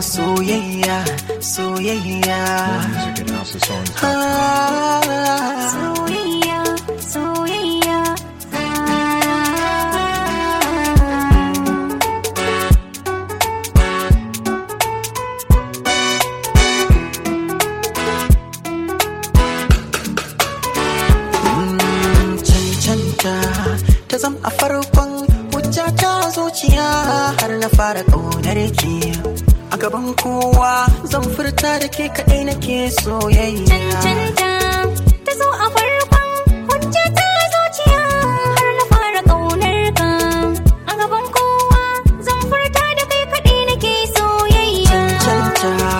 soyayya soyayya Music and house songs. ah. Soyayya, soyayya. cancanta ta zam a farkon hujja ta zuciya har na fara ƙaunar ki a gaban kowa zan furta da ke kaɗai nake soyayya Cancanta ta zo a farkon hujja ta zuciya har na fara ƙaunar ka. A gaban kowa zan furta da kai kaɗai nake soyayya. cancanta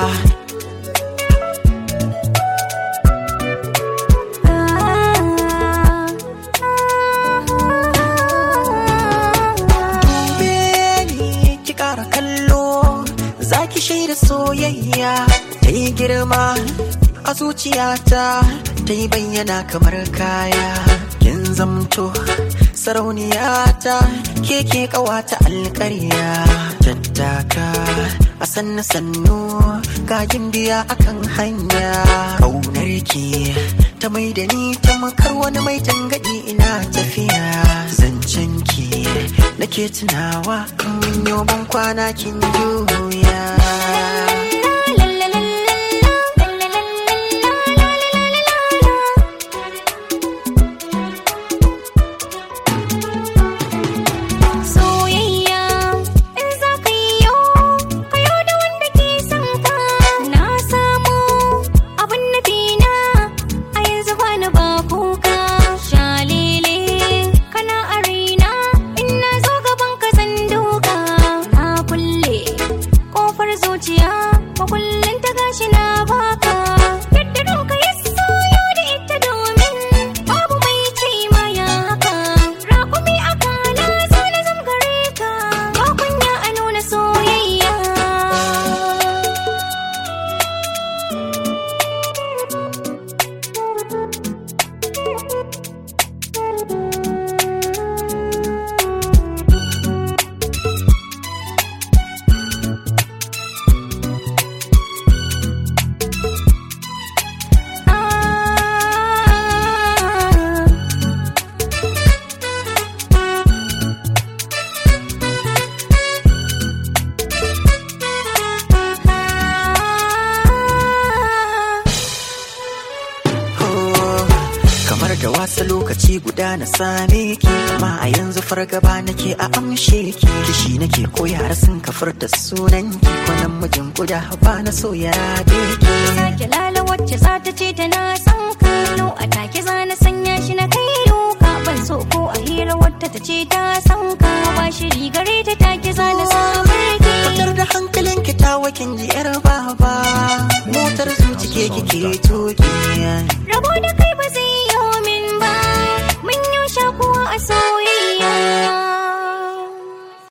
Beni ki ƙara kallo za ki shaida soyayya ta yi girma a zuciyata ta yi bayyana kamar kaya kin zamto sarauniyata ke ke ƙawata alƙarya tattaka a sannu sannu gajin biya akan hanya ƙaunar ki ta mai da ni ta makar wani mai tangadi ina tafiya zancen ki nake tunawa in yau ban kwana kin juya Soyayya in za ka yi yau, ka yau da wanda ke son ka. Na samu abin nufi na a yanzu ba ni ba kuka. Shalele kana a raina in na zo gaban ka zan duka. Na kulle kofar zuciya makullin ta gashi na baka. Yadda ranka ya soyo da ita domin babu mai ce ma ya haka. Rakumi a kana zo na zam gare ka. Ba kunya a nuna soyayya. Ah. Oh, kamar da wasa lokaci guda na same ki amma a yanzu fargaba nake a amshe ki kishi nake ko yara sun kafar da sunan ki ko namijin guda ba na so ya rabe ki sake lala wacce za ta ce tana son kallo a take za na sanya shi na kai duka ban so ko a hira wata ta ce ta san ka ba shi rigare ta take za na samar ki Fitar da hankalin ki ta wakin ji yar baba motar zuci ke kike tuki rabo da kai ba zai yi min ba mun yi shakuwa a sauye